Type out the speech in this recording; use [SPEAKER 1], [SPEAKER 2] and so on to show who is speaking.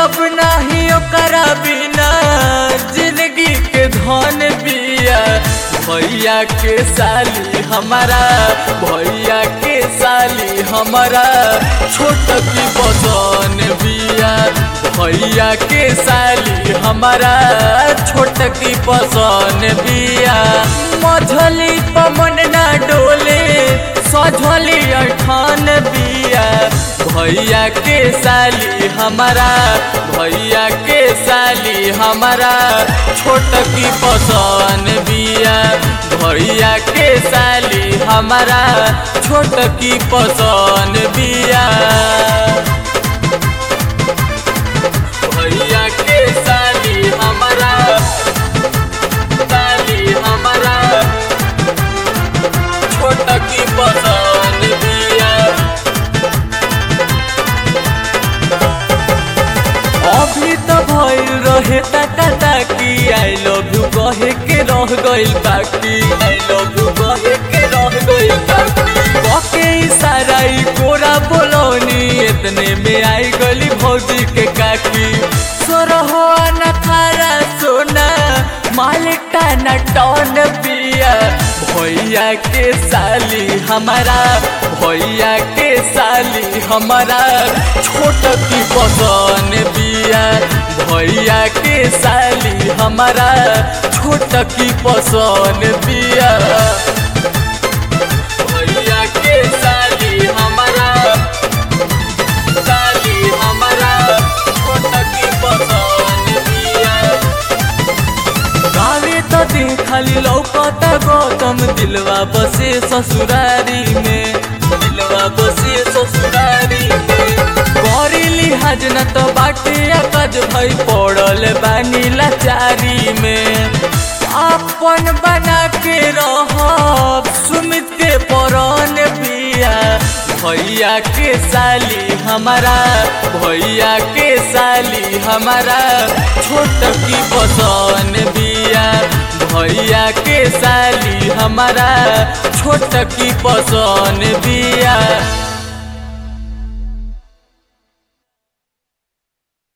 [SPEAKER 1] अब नाही ओकरा बिना जिंदगी के धन बिया भैया के साली हमारा भैया के साली हमारा छोट की बदन बिया भैया के साली हमारा छोट की पसन बिया मझली पमन ना डोले सझली अठान बिया भैया के साली हमारा भैया के साली हमारा छोट की पसन बिया भैया के साली हमारा छोट की पसन बिया भैया के साली हमारा साली हमारा छोट की पसन बिया अभी तो भइल रहे टाटा टाकी आई लव यू कहे के रह गइल बाकी आई लव यू कहे के रह गइल बाकी कके इशारा ई कोरा बोलौनी इतने में आई गली भौजी के काकी सोरहो न खारा सोना मालिक टाना टौन पिया भैया के साली हमारा भैया के साली हमारा छोट की पसन बिया भैया के साली हमारा छोट की पसन बिया भैया के साली हमारा साली हमारा छोट की पसन बिया गावे तो दिन खाली लौकता गौतम दिलवा बसे ससुरारी में दिलवा बसे ससुरारी में करी लिहाज न तो बाटे अकज भई पड़ल बानी लाचारी में अपन बना के रह सुमित के परन बिया भैया के साली हमारा भैया के साली हमारा छोट की पसन बिया भैया के साली हमारा छोट की पसन बिया